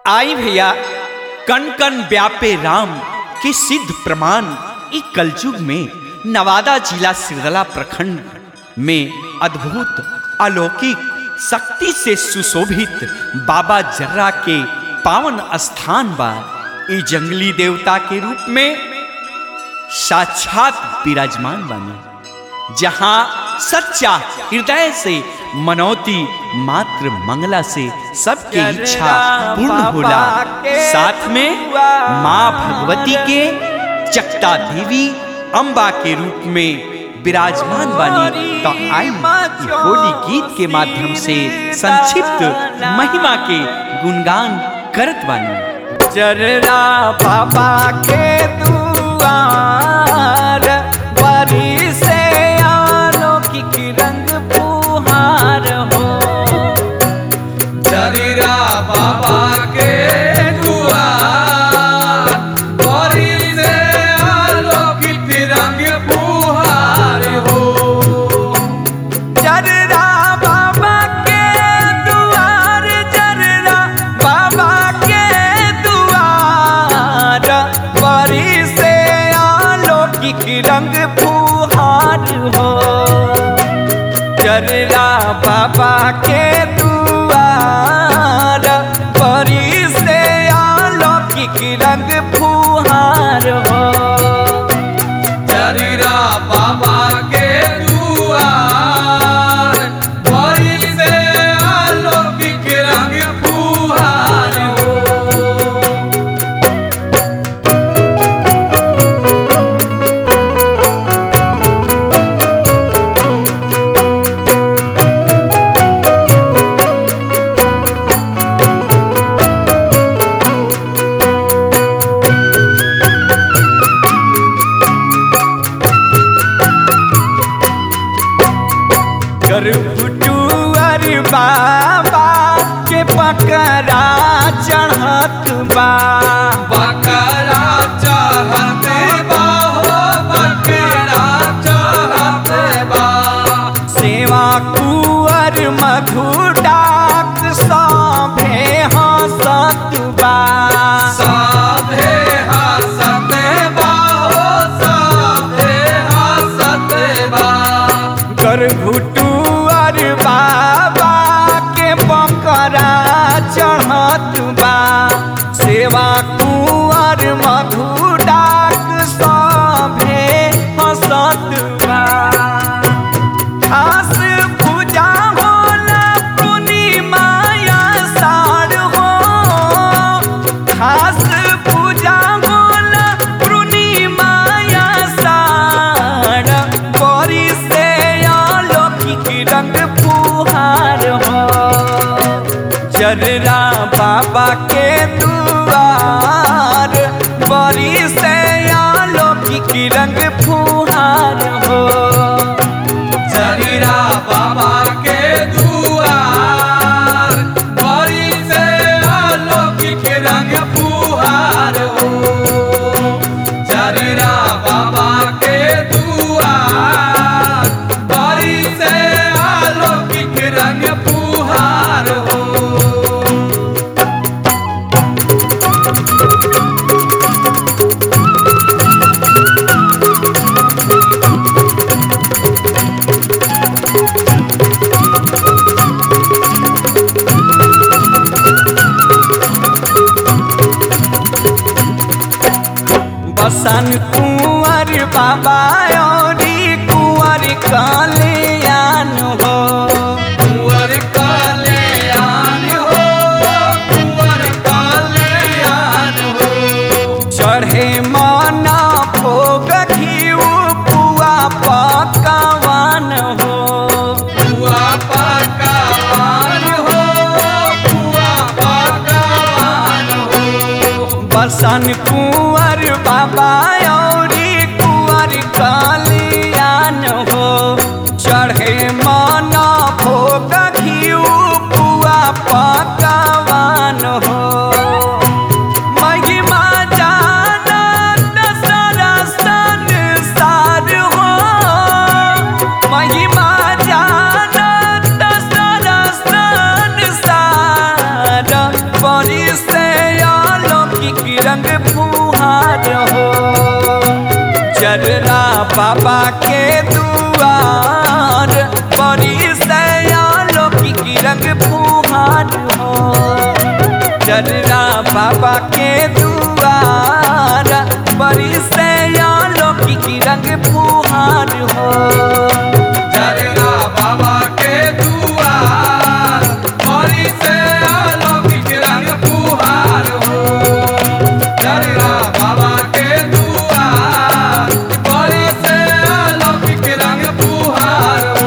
आई भैया कण कण व्यापे राम के सिद्ध प्रमाण ई कलयुग में नवादा जिला सिरदला प्रखंड में अद्भुत अलौकिक शक्ति से सुशोभित बाबा जर्रा के पावन स्थान बा ई जंगली देवता के रूप में साक्षात विराजमान बानी जहां सच्चा हृदय से मनौती मात्र मंगला से सबके इच्छा पूर्ण होला साथ में माँ भगवती के चक्ता देवी अम्बा के रूप में विराजमान बानी तो आई ई होली गीत के माध्यम से संक्षिप्त महिमा के गुणगान करत बानी जर्रा बाबा के दुआर बरी से अलौकिक रंग फुहार हो जरीरा बाबा के दुआर बड़ी से अलौकिक रंग फुहार हो जर्रा बाबा के दुआर जर्रा बाबा के दुआर बरी से अलौकिक रंग फुहार हो जर्रा बाबा के दुआर बरी से अलौकिक रंग फुहार हो जरीरा बाबा के दुआर बड़ी से अलौकिक रंग फुहार हो गर्भटुअर बाबा के पकड़ा चढ़त बा बकरा चाहते बा हो बकरा चाहते बा सेवा कुंवर मधु डाक सभे हंसत बा साधे हसते बा हो साधे हसते बा गर्भटुअर बाबा के पकड़ा चढ़त बा सेवा कुंवर मधु डाक सभे हंसत बा खास पूजा होला पूर्णिमा या साढ़ हो खास पूजा होला पूर्णिमा या साढ़ बड़ी से अलौकिक रंग फुहार हो जर्रा बाबा के दुआर बड़ी से अलौकिक रंग फुहार हो जरीरा बाबा के दुआर बड़ी से अलौकिक रंग फुहार हो जरीरा बाबा के दुआर बड़ी से अलौकिक रंग फुहार हो बसन कुंवर बाबा औरी कुंवर कल्याण हो कुंवर कल्याण हो कुंवर कल्याण हो चढ़े मना भोग घीऊ पुआ पकवान हो बुआ पकवान हो बुआ पकवान हो बसन कुंवर बाबा औरी कुंवर कल्याण हो चढ़े मना भोग घीऊ पुआ पकवान हो महिमा जानत सारा संसार हो महिमा जानत सारा संसार बड़ी से बाबा के दुआर बड़ी सयालो की रंग फुहार हो जर्रा बाबा के दुआर बड़ी सयालो की रंग फुहार हो जरना बाबा के दुआर बड़ी से अलौकिक रंग फुहार हो जरना बाबा के दुआर बड़ी से अलौकिक रंग फुहार हो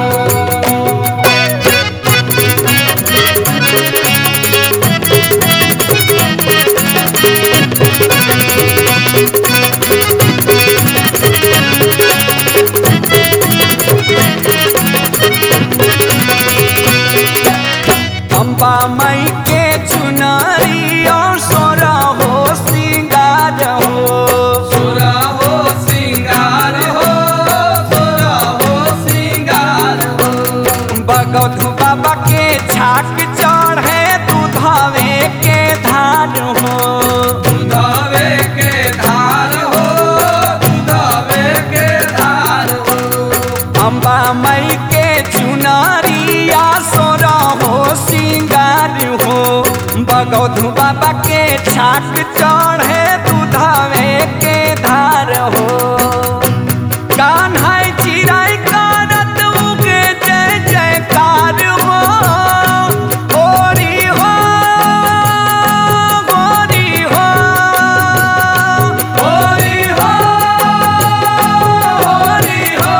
अम्बा मई के चुनरी और सोरा हो सिंगार हो सोरा हो सिंगार हो सोरा हो सिंगार हो बगौधु बाबा के छाक चढ़े दूधावे के धार हो दुधावे के धार हो दुधावे के धार हो अम्बा मई के चुनरिया सोरा हो सिंगार हो बगौधु बाबा के छाक चढ़े दूधावे के धार हो कान्हाई चिराई कारत उगे जय जयकार हो होरी हो होरी हो होरी हो होरी हो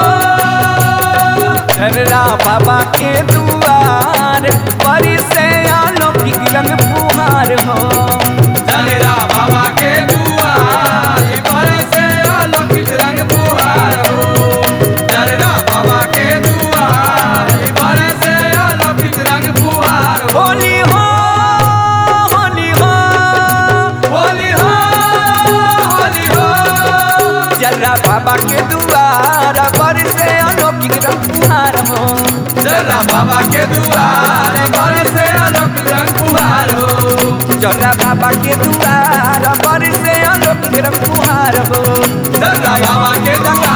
झररा बाबा के दुआर परी से अलौकिक रंग फुहार हो जनेरा बाबा के दुआर पर से अलौकिक रंग फुहार हो जनेरा बाबा के दुआर पर से अलौकिक रंग फुहार हो होली हो होली हो होली हो होली हो जर्रा बाबा के दुआर पर से अलौकिक रंग फुहार हो जरा बाबा के दुआर पर से अलौकिक रंग फुहार हो जर्रा बाबा के दुआर पर से अलौकिक रंग फुहार हो जरा बाबा के दुआर